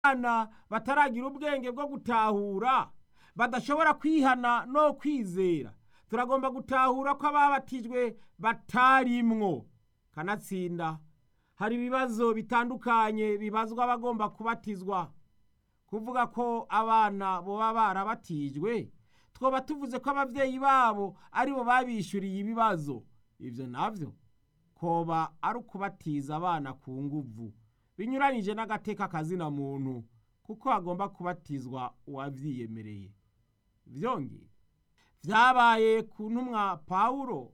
abana bataragira ubwenge bwo gutahura badashobora kwihana no kwizera turagomba gutahura ko ababatijwe batarimwo kanatsinda hari ibibazo bitandukanye bibazwa abagomba kubatizwa kuvuga ko abana boba barabatijwe twoba tuvuze ko ababyeyi babo aribo babishyuriye ibibazo ibyo nabyo koba ari ukubatiza abana ku nguvu binyuranyije n'agateka kazina muntu kuko hagomba kubatizwa uwabyiyemereye byongeye byabaye ku ntumwa pawulo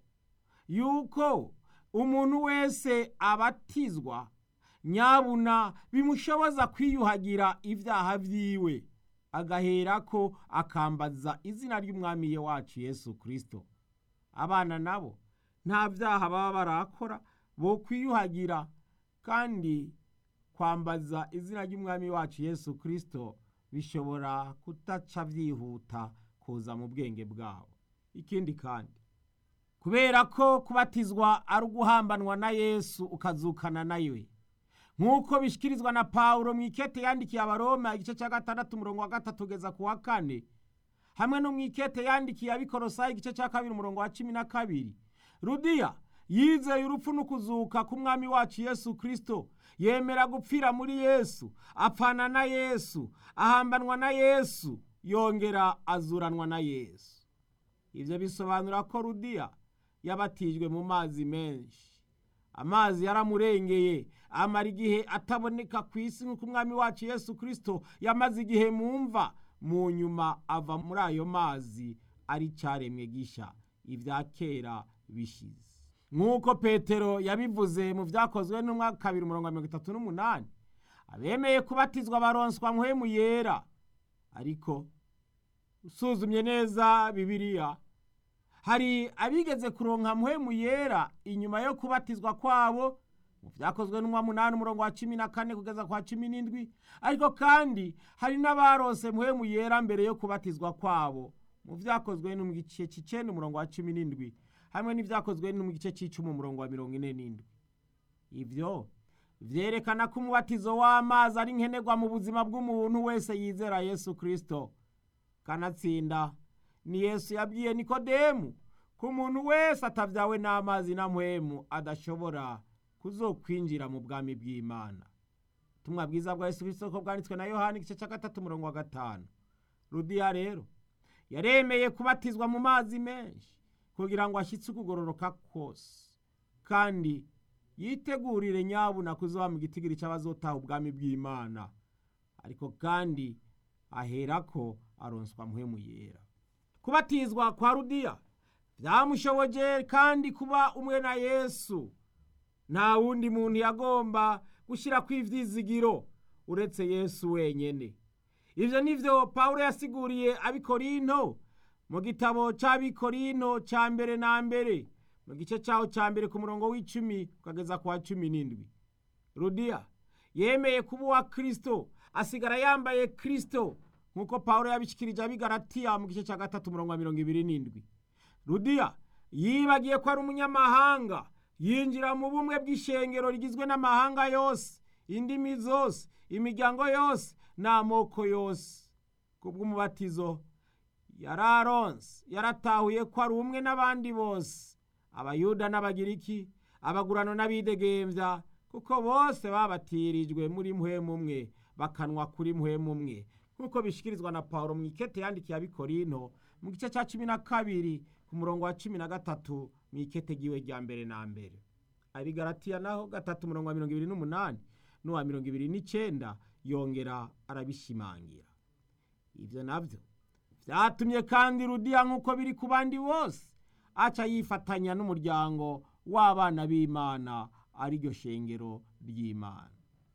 yuko umuntu wese abatizwa nyabuna bimushoboza kwiyuhagira ibyaha byiwe agaherako akambaza izina ry'umwami wacu yesu kirisito abana nabo nta byaha baba barakora bo kwiyuhagira kandi kwambaza izina ry'umwami wacu yesu kirisito bishobora kutaca byihuta kuza mu bwenge bwabo ikindi kandi kubera ko kubatizwa ari uguhambanwa na yesu ukazukana nawe nk'uko bishyikirizwa na pawulo mu ikete yandikiye abaroma igice cya gatandatu umurongo wa gatatu ugeza ku wa kane hamwe no mu ikete yandikiye abikorosayi igice cya kabiri umurongo wa cumi na kabiri rudiya yizeye urupfu n'ukuzuka k'umwami wacu yesu kirisito yemera gupfira muri yesu apfana na yesu ahambanwa na yesu yongera azuranwa na yesu ibyo bisobanura ko rudiya yabatijwe mu mazi menshi amazi yaramurengeye amara igihe ataboneka ku isi nk'uko umwami wacu yesu kirisito yamaze igihe mu mva mu nyuma ava muri ayo mazi ari cyaremwe gishya ibya kera bishize nk'uko petero yabivuze mu byakozwe n'umwaka kabiri mirongo mirongo itatu n'umunani abemeye kubatizwa baronswa muhemu yera ariko usuzumye neza bibiliya hari abigeze kuronka muhemu yera inyuma yo kubatizwa kwabo mu byakozwe n'umwa munani umurongo wa cumi na kane kugeza kwa cumi n'indwi ariko kandi hari n'abarose muhemu yera mbere yo kubatizwa kwabo mu byakozwe no mu gice cy'icenda umurongo wa cumi n'indwi hamwe n'ibyakozwe no mu gice cy'icumi umurongo wa mirongo ine n'indwi ibyo vyerekana ko umubatizo w'amazi ari nkenerwa mu buzima bw'umuntu wese yizera yesu kirisito kanatsinda ni yesu yabwiye nikodemu ko umuntu wese atabyawe n'amazi na mpwemu adashobora kuzokwinjira mu bwami bw'imana ubutumwa bwiza bwa yesu kirisito ko bwanditswe na yohani igice cya gatatu umurongo wa gatanu rudiya rero yaremeye kubatizwa mu mazi menshi kugira ngo ashyitse ukugororoka kose kandi yitegurire nyabuna kuzoba mu gitigiri cy'abazotaha ubwami bw'imana ariko kandi aherako aronswa muhemu yera kubatizwa kwa rudiya byamushoboje kandi kuba umwe na yesu nta wundi muntu yagomba gushyira ku ivyizigiro uretse yesu wenyene ivyo nivyo pawulo yasiguriye abikorinto mu gitabo c'abikorinto ca mbere na mbere mu gice caho ca mbere ku murongo w'icumi ukageza ku wa cumi n'indwi rudiya yemeye kuba uwa kristo asigara yambaye kristo nk'uko pawulo yabishikirije abigaratiya mu gice cya gatatu umurongo wa mirongo ibiri n'indwi rudiya yibagiye ko ari umunyamahanga yinjira mu bumwe bw'ishengero rigizwe n'amahanga yose indimi zose imiryango yose n'amoko yose ku bw'umubatizo yararonse yaratahuye ko ari umwe n'abandi bose abayuda n'abagiriki abagurano n'abidegembya kuko bose babatirijwe muri muhemu umwe bakanwa kuri muhemu umwe nk'uko bishyikirizwa na paul mu ikete yandikiye abikorinto mu gice cya cumi na kabiri ku murongo wa cumi na gatatu mu ikete giwe rya mbere na mbere abigaratiya naho gatatu umurongo wa mirongo ibiri n'umunani n'uwa mirongo ibiri n'icyenda yongera arabishimangira ibyo nabyo byatumye kandi rudiya nk'uko biri ku bandi bose aca yifatanya n'umuryango w'abana b'imana ariryo shengero ry'imana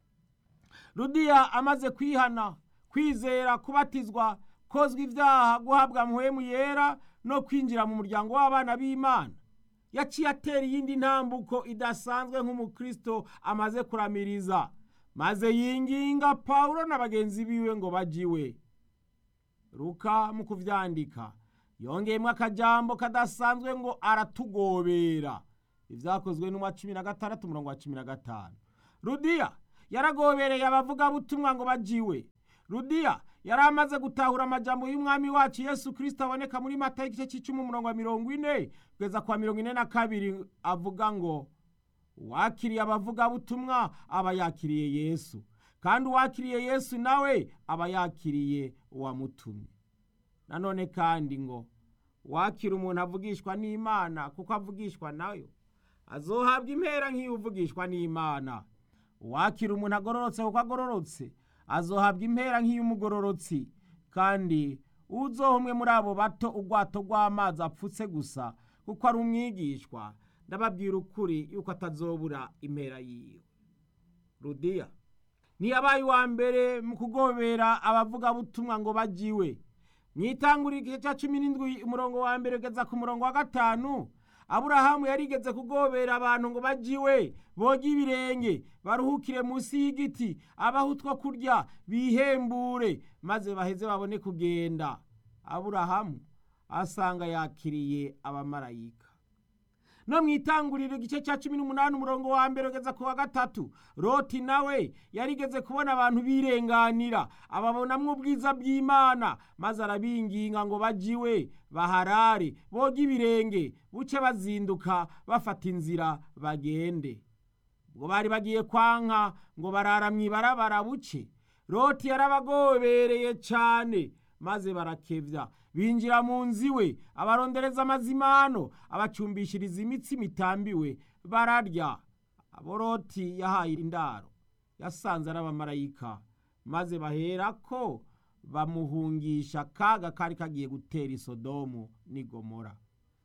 rudiya amaze kwihana kwizera kubatizwa kozwa ibyaha guhabwa muhemu yera no kwinjira mu muryango w'abana b'imana yaciye atera iyindi ntambuko idasanzwe nk'umukristo amaze kuramiriza maze yinginga pawulo na bagenzi biwe ngo bajiwe ruka mu kuvyandika yongeyemo akajambo kadasanzwe ngo aratugobera ibyakozwe n'umwa cumi na gatandatu umurongo wa cumi na gatanu rudiya yaragobereye abavugabutumwa ngo bajiwe rudiya yari amaze gutahura amajambo y'umwami wacu yesu kirisito aboneka muri mata y'igice cy'icumi umurongo wa mirongo ine kugeza kwa mirongo ine na kabiri avuga ngo uwakiriye abavugabutumwa aba yakiriye yesu kandi uwakiriye yesu nawe aba yakiriye uwamutumye nanone kandi ngo wakira umuntu avugishwa n'imana kuko avugishwa nayo azohabwa impera nk'iyo uvugishwa n'imana uwakira umuntu agororotse kuko agororotse azohabwa impera nk'iy'umugororotsi kandi uzoha umwe muri abo bato ubwato rw'amazi apfutse gusa kuko ari umwigishwa ndababwira ukuri yuko atazobura impera yiwe rudiya ntiyabaye uwa mbere mu kugobera abavugabutumwa ngo bajiwe mu itanguriro igice cya cumi n'indwi umurongo wa mbere ugeza ku murongo wa gatanu aburahamu yarigeze kugobera abantu ngo bajiwe boge ibirenge baruhukire munsi y'igiti abaho utwo kurya bihembure maze baheze babone kugenda aburahamu asanga yakiriye abamarayika no mu itanguriro igice cya cumi n'umunani umurongo wa mbere ugeza ku wa gatatu roti nawe yarigeze kubona abantu birenganira ababonamwo ubwiza bw'imana maze arabinginga ngo bajiwe baharare boge ibirenge buce bazinduka bafata inzira bagende ubwo bari bagiye kwanka ngo barara mu ibarabara buce roti yarabagobereye cyane maze barakebya binjira mu nzu iwe abarondereza amazimano abacumbishiriza imitsi mitambiwe bararya aboroti yahaye indaro yasanze ari abamarayika maze bahera ko bamuhungisha akaga kari kagiye gutera isodomu n'igomora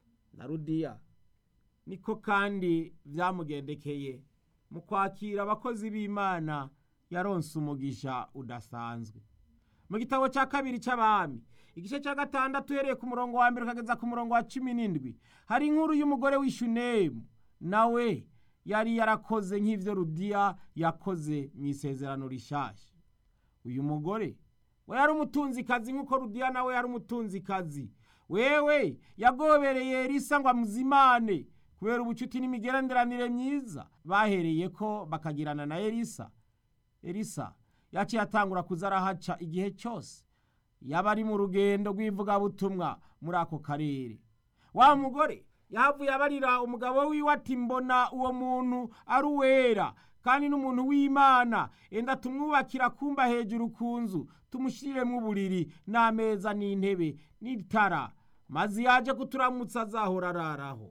na rudiya niko kandi byamugendekeye mu kwakira abakozi b'imana yaronse umugisha udasanzwe mu gitabo cya kabiri cy'abami igice cya gatandatu uhereye ku murongo wa mbere ukageza ku murongo wa cumi n'indwi hari inkuru y'umugore w'ishunemu nawe yari yarakoze nk'ibyo rudiya yakoze mu isezerano rishyashya uyu mugore we yari umutunzikazi nk'uko rudiya nawe yari umutunzikazi wewe yagobereye risa ngo amuzimane kubera ubucuti n'imigenderanire myiza bahereye ko bakagirana na elisa elisa yaciye atangura kuza arahaca igihe cyose yaba ari mu rugendo rw'ivugabutumwa muri ako karere wa mugore yahavuye abarira umugabo wiwe ati mbona uwo muntu ari uwera kandi n'umuntu w'imana enda tumwubakira kumba hejuru ku nzu tumushiriremo uburiri n'ameza n'intebe n'itara maze yaje kuturamutsa azahora araraho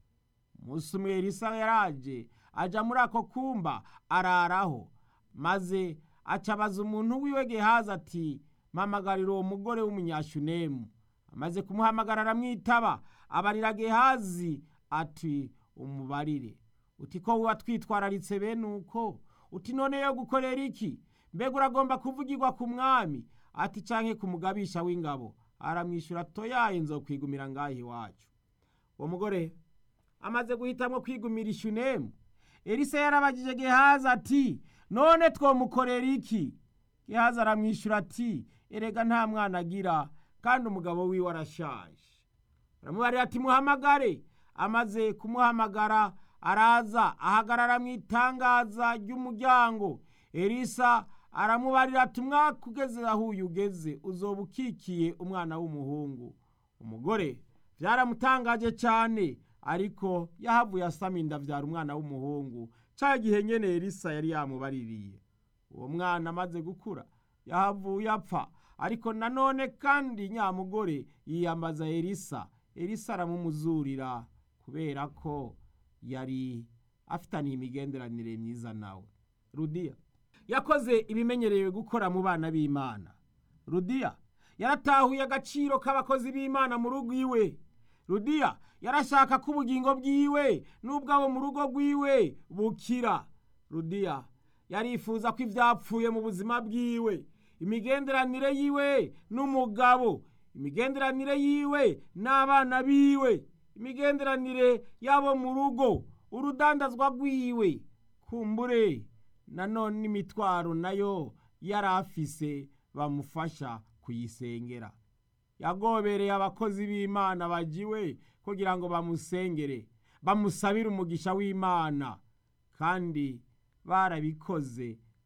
umunsi umwe elisa yaraje ajya muri ako kumba araraho maze acabaza umuntu wiwe gehazi ati mpamagarira uwo mugore w'umunyashunemu amaze kumuhamagara aramwitaba abarira gehazi ati umubarire uti ko wuba twitwararitse bene uko uti none yo gukorera iki mbega uragomba kuvugirwa ku mwami ati canke ku mugabisha w'ingabo aramwishyura toyaye nzokwigumira ngaho iwacu uwo mugore amaze guhitamwo kwigumira ishunemu elisa yarabagije gehazi ati none twomukorera iki gehazi aramwishyura ati erega nta mwana agira kandi umugabo wiwe arashaje aramubarira ati muhamagare amaze kumuhamagara araza ahagarara mu itangaza ry'umuryango elisa aramubarira ati umwaka ugeze aho uyu ugeze uzoba ukikiye umwana w'umuhungu umugore byaramutangaje cyane ariko yahavuye asama inda abyara umwana w'umuhungu cya gihe nyene elisa yari yamubaririye uwo mwana amaze gukura yahavuye apfa ariko nanone kandi nyamugore yiyambaza elisa elisa aramumuzurira kubera ko yari afitaniye imigenderanire myiza nawe rudiya yakoze ibimenyerewe gukora mu bana b'imana rudiya yaratahuye agaciro k'abakozi b'imana mu rugo iwe rudiya yarashaka ko ubugingo bwiwe n'ubwabo mu rugo rwiwe bukira rudiya yarifuza ko ibyapfuye mu buzima bwiwe imigenderanire yiwe n'umugabo imigenderanire yiwe n'abana biwe imigenderanire yabo mu rugo urudandazwa rwiwe kumbure nanone n'imitwaro nayo yari afise bamufasha kuyisengera yagobereye abakozi b'imana bagiwe kugira ngo bamusengere bamusabire umugisha w'imana kandi barabikoze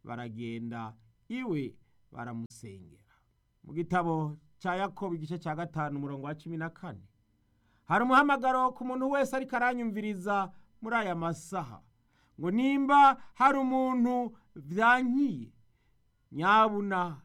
baragenda iwe baramusengera mu gitabo cya yakobo igice cya gatanu umurongo wa cumi na kane hari umuhamagaro ku muntu wese ariko aranyumviriza muri aya masaha ngo nimba hari umuntu byankiye nyabuna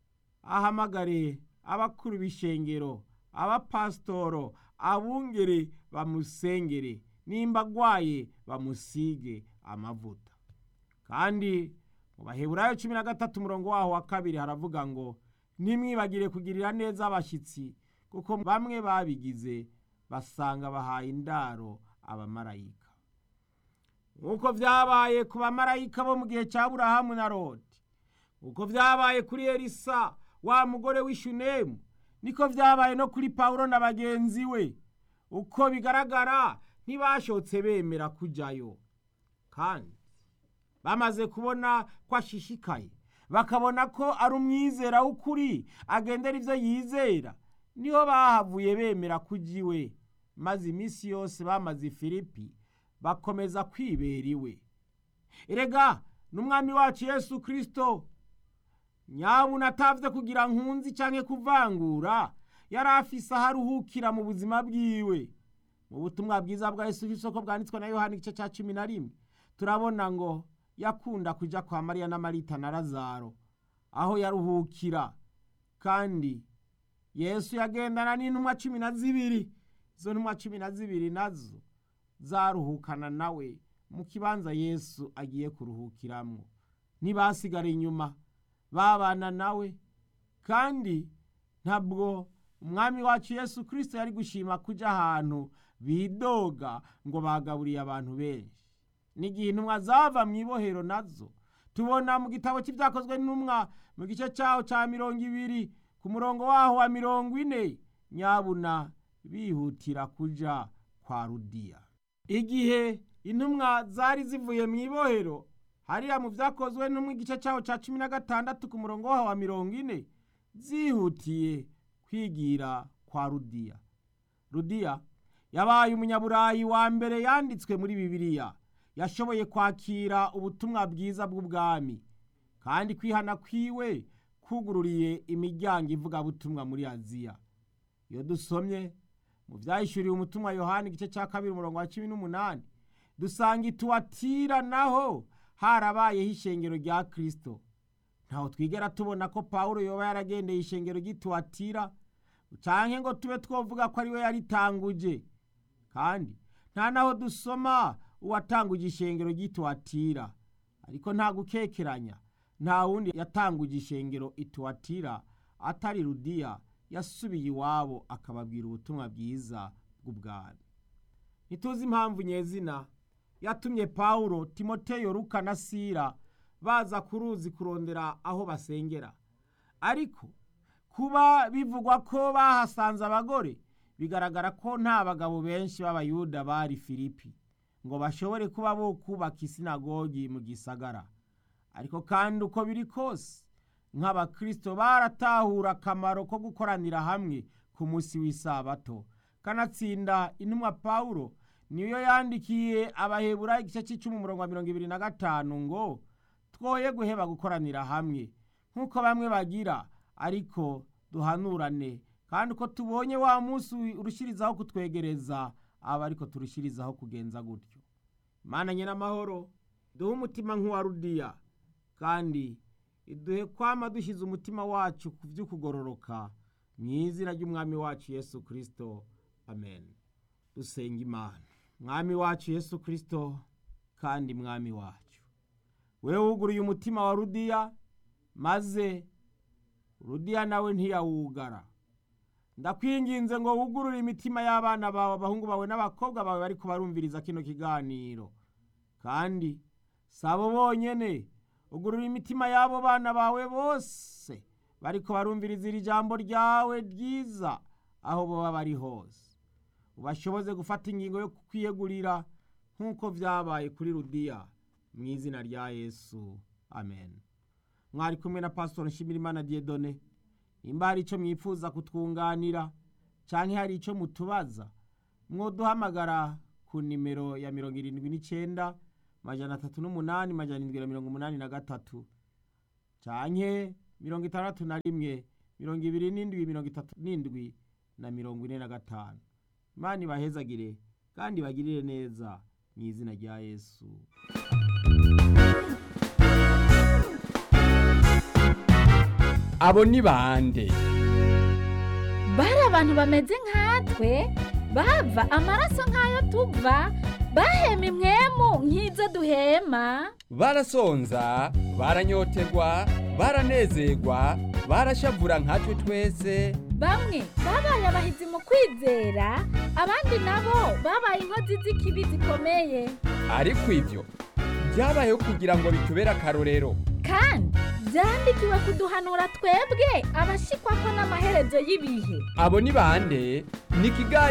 ahamagare abakuru b'ishengero abapasitoro abungere bamusengere nimba agwaye bamusige amavuta kandi mu baheburayo cumi na gatatu umurongo waho wa kabiri haravuga ngo ntimwibagire kugirira neza abashyitsi kuko bamwe babigize basanga bahaye indaro abamarayika nk'uko byabaye ku bamarayika bo mu gihe cya burahamu na rodi nk'uko byabaye kuri elisa wa mugore w'ishunemu niko byabaye no kuri pawulo na bagenzi we uko bigaragara ntibashotse bemera kujyayo kandi bamaze kubona ko ashishikaye bakabona ko ari umwizera w'ukuri agendera ibyo yizera niho bahavuye bemera kujya iwe maze iminsi yose bamaze ifilipi bakomeza kwibera iwe erega n'umwami wacu yesu kirisito nyabuna atavye kugira nkunzi canke kuvangura yari afise aho aruhukira mu buzima bwiwe mu butumwa bwiza bwa yesu kirisito ko bwanditswe na yohani igice ca cumi na rimwe turabona ngo yakunda kuja kwa mariya na marita na lazaro aho yaruhukira kandi yesu yagendana n'intumwa cumi na zibiri izo ntumwa cumi na zibiri nazo zaruhukana nawe mu kibanza yesu agiye kuruhukiramwo ntibasigara inyuma babana nawe kandi ntabwo umwami wacu yesu kirisito yari gushima kujya ahantu bidoga ngo bagaburiye abantu benshi n'igihe intumwa zava mu ibohero nazo tubona mu gitabo cy'ibyakozwe n'intumwa mu gice cyaho cya mirongo ibiri ku murongo waho wa mirongo ine nyabuna bihutira kuja kwa rudiya igihe intumwa zari zivuye mu ibohero hariya mu byakozwe no mu gice cyaho cya cumi na gatandatu ku murongo waho wa mirongo ine zihutiye kwigira kwa rudiya rudiya yabaye umunyaburayi wa mbere yanditswe muri bibiliya yashoboye kwakira ubutumwa bwiza bw'ubwami kandi kwihana kwiwe kugururiye imiryango ivugabutumwa muri aziya iyo dusomye mu byahishuriwe umutumwa yohani igice cya kabiri umurongo wa cumi n'umunani dusanga ituwatira naho harabayeho ishengero rya kirisito ntaho twigera tubona ko pawulo yoba yaragendeye ishengero ry'ituwatira cyangwa ngo tube twavuga ko ariwe yaritanguje kandi nta naho dusoma uwatanguje ishengero ry'ituwatira ariko nta gukekeranya nta wundi yatanguje ishengero ituwatira atari rudiya yasubiye iwabo akababwira ubutumwa bwiza bw'ubwami ntituzi impamvu nyezina yatumye pawulo timoteyo ruka na sira baza ku ruzi kurondera aho basengera ariko kuba bivugwa ko bahasanze abagore bigaragara ko nta bagabo benshi b'abayuda bari filipi ngo bashobore kuba bo kubaka isinagogi mu gisagara ariko kandi uko biri kose nk'abakirisito baratahura akamaro ko gukoranira hamwe ku munsi w'isabato kanatsinda intumwa pawulo niyo yandikiye abahebura igice cy'icumi umurongo wa mirongo ibiri na gatanu ngo twoye guheba gukoranira hamwe nk'uko bamwe bagira ariko duhanurane kandi uko tubonye wa munsi urushyirizaho kutwegereza aba ariko turushyirizaho kugenza gutyo imana n'amahoro duhe umutima nk'uwa rudiya kandi iduhe kwama dushyize umutima wacu ku by'ukugororoka mu izina ry'umwami wacu yesu kirisito amen dusenga imana mwami wacu yesu kirisito kandi mwami wacu we wuguruye umutima wa rudiya maze rudiya nawe ntiyawugara ndakwinginze ngo wugurure imitima y'abana bawe abahungu bawe n'abakobwa bawe bari kubarumviriza kino kiganiro kandi si abo bonyine ugurura imitima y'abo bana bawe bose bari kubarumviriza iri jambo ryawe ryiza aho baba bari hose ubashoboze gufata ingingo yo kwiyegurira nk'uko byabaye kuri rudiya mu izina rya yesu amen mwari kumwe na pasitori nshimirimana diyedone nimba hari icyo mwifuza kutwunganira cyangwa hari icyo mutubaza mwoduhamagara ku nimero ya mirongo irindwi n'icyenda majana atatu n'umunani majana irindwi na mirongo umunani na gatatu canke mirongo itandatu na rimwe mirongo ibiri n'indwi mirongo itatu n'indwi na mirongo ine na gatanu imana ibahezagire kandi bagirire neza mu izina rya yesu abo ni bande bari abantu bameze nkatwe bava amaraso nk'ayo tuva bahema imwemu nk'izo duhema barasonza baranyotegwa baranezerwa barashavura nkatwe twese bamwe babaye abahizi mu kwizera abandi nabo babaye inkozi z'ikibi zikomeye ariko ibyo byabayeho kugira ngo bitubere akarorero kandi byandikiwe kuduhanura twebwe abashikwa ko n'amaherezo y'ibihe abo ni bande ni ikiganiro